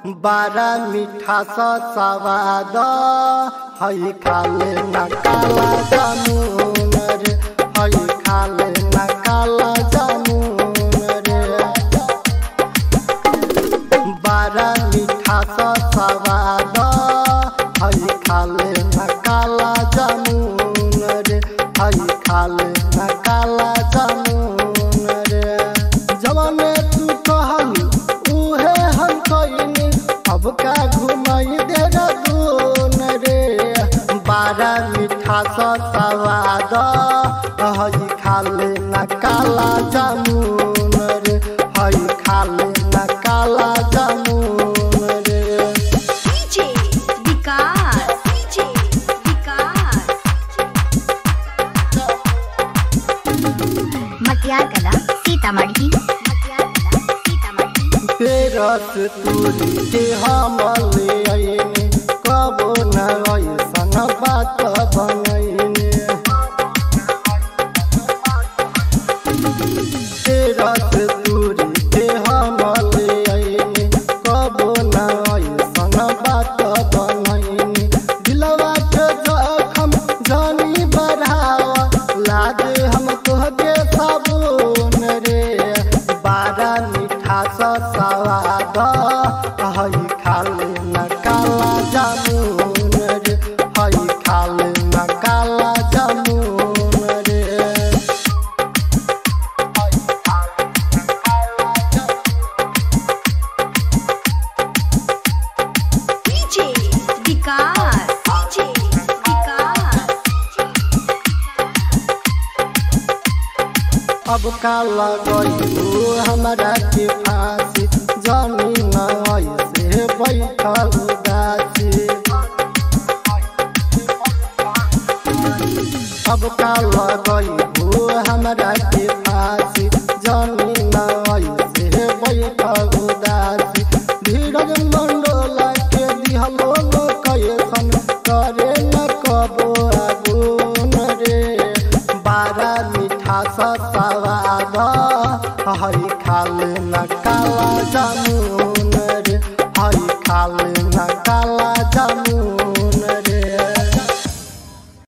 बारा मीठा सा सवाद हई खाले न काला जामुन रे हई खाले न काला जामुन रे बारा मीठा सा सवाद हई खाले न काला जामुन रे हई खाले न काला जामुन रे जवाने तू कहली उहे हम कइनी अब का घुमाई दे दून रे बारा मीठा सा सवाद हई खाले न काला जामुन रे हई खाले न काला जामुन रे DJ विकास DJ विकास मटियार कला सीतामढ़ी मटियार कला सीतामढ़ी तेरस तूरी के हम ले आईने कबो न ऐसन बात बनैने तेरस तूरी के हम ले आईने कबो न ऐसन बात बनैने दिलवा के जखम जानी बढ़ावा लागे हम तोहके साबुन रे बारा मीठा सा सवाद हई खाले न काला जामुन रे हई खाले न काला जामुन रे DJ विकास DJ विकास अब का लगू हमरा के फांसी जमीन ऐसे बैठल उदासी अब का लगू हमरा के फांसी जमीन ऐसे बैठल उदासी धीरज मंडोला के दिहलो कैसन करे न कबो आगुन रे बारा मीठा सा सवाद हई खाले न काला जामुन रे हई खाले न काला